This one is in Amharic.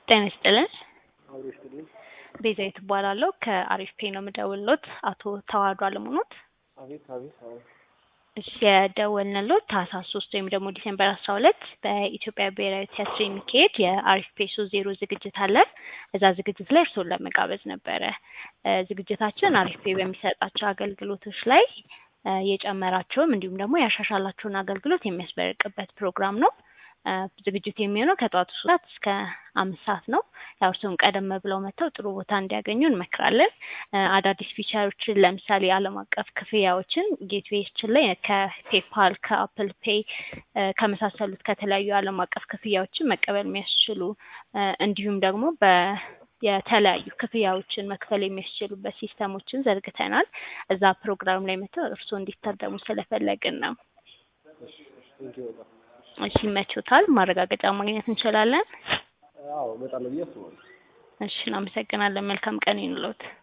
ጤና ይስጥልን። አብሮ ይስጥልኝ። ቤዛዊት እባላለሁ ከአሪፍ ፔ ነው የምደውልሎት። አቶ ተዋህዶ አለሙኖት አቤት አቤት አቤት። እሺ የደወልንሎት ታህሳስ ሶስት ወይም ደግሞ ዲሴምበር አስራ ሁለት በኢትዮጵያ ብሔራዊ ቲያትር የሚካሄድ የአሪፍ ፔ ሶስት ዜሮ ዝግጅት አለ። እዛ ዝግጅት ላይ እርስዎን ለመጋበዝ ነበረ። እ ዝግጅታችን አሪፍ ፔ በሚሰጣቸው አገልግሎቶች ላይ እ የጨመራቸውም እንዲሁም ደግሞ ያሻሻላቸውን አገልግሎት የሚያስመርቅበት ፕሮግራም ነው። እ ዝግጅቱ የሚሆነው ከጠዋቱ ሶስት ሰዓት እስከ አምስት ሰዓት ነው። ያው እርስዎም ቀደም ብለው መጥተው ጥሩ ቦታ እንዲያገኙ እንመክራለን። እ አዳዲስ ፊቸሮችን ለምሳሌ ዓለም አቀፍ ክፍያዎችን ጌትዌያችን ላይ ከፔፓል ከአፕል ፔይ እ ከመሳሰሉት ከተለያዩ ዓለም አቀፍ ክፍያዎችን መቀበል የሚያስችሉ እ እንዲሁም ደግሞ በ የተለያዩ ክፍያዎችን መክፈል የሚያስችሉበት ሲስተሞችን ዘርግተናል። እዛ ፕሮግራም ላይ መጥተው እርስዎ እንዲታደሙ ስለፈለግን ነው። ቴንኪው በጣም እሺ ይመቾታል? ማረጋገጫ ማግኘት እንችላለን? አዎ እመጣለሁ ብዬ አስባለሁ። እሺ እናመሰግናለን። መልካም ቀን ይኑሎት።